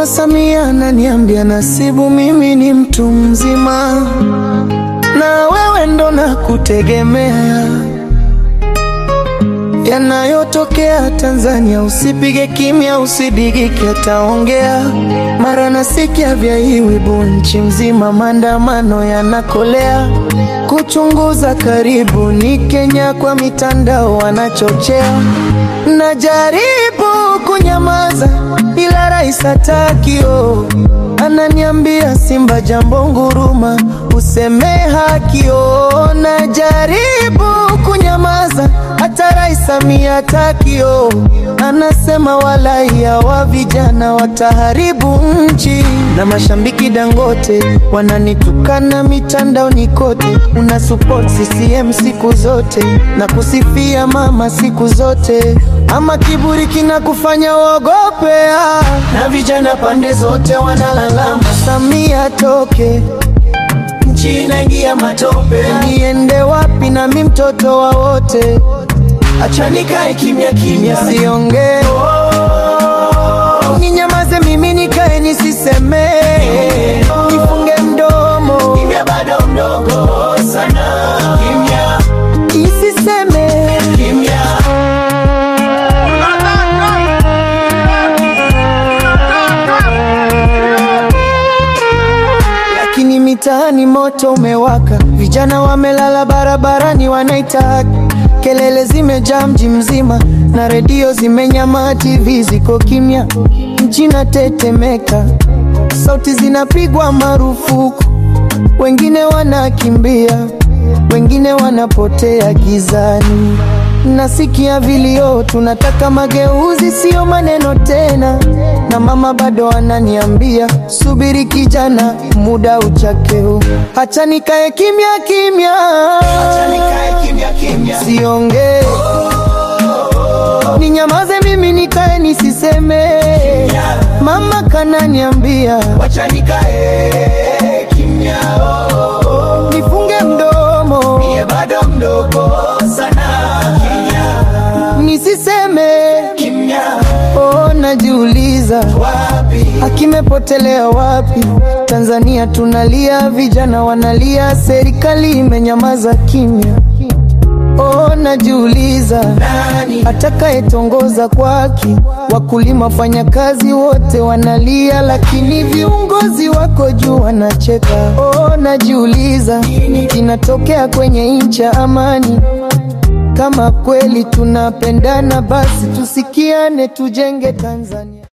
Mama Samia ananiambia Nasibu, mimi ni mtu mzima na wewe ndo nakutegemea. Yanayotokea Tanzania usipige kimya, usidigike, ataongea. Mara nasikia vya Iwibu nchi mzima, maandamano yanakolea. Kuchunguza karibu ni Kenya, kwa mitandao wanachochea. Najaribu kunyamaza ila rais hatakio, ananiambia Simba jambo nguruma, useme hakio. Najaribu kunyamaza hata rais Samia takio, anasema walaia wa vijana wataharibu nchi, na mashambiki Dangote wananitukana mitandaoni kote. Una support CCM siku zote na kusifia mama siku zote, ama kiburi kinakufanya uogope, ah. na vijana pande zote wanalalama Samia toke nchi inaingia matope, niende wapi na mi mtoto wa wote? Acha nikae kimya kimya, siongee ninyamaze, mimi nikae nisiseme, nifunge mdomo, kimya bado mdogo sana, kimya nisiseme, kimya lakini mitaani moto umewaka, vijana wamelala barabarani, wanaita haki. Kelele zimejaa mji mzima na redio zimenyama, TV ziko kimya, nchi natetemeka, sauti zinapigwa marufuku, wengine wanakimbia, wengine wanapotea gizani. Nasikia vilio, tunataka mageuzi, sio maneno tena. Na mama bado ananiambia subiri kijana, muda uchakeu. Hacha nikae kimya kimya, siongee, ninyamaze mimi nikae nisiseme. Mama kananiambia Wacha nikae kimya, oh, nifunge mdomo mie bado mdogo sana, kimya nisiseme. kimya, Oh, najiuliza wapi Akimepotelea wapi? Tanzania tunalia, vijana wanalia, serikali imenyamaza kimya. Oh, najiuliza nani atakayetongoza kwa haki? Wakulima, wafanyakazi wote wanalia, lakini viongozi wako juu wanacheka. Oh, najiuliza kinatokea kwenye nchi ya amani. Kama kweli tunapendana, basi tusikiane, tujenge Tanzania.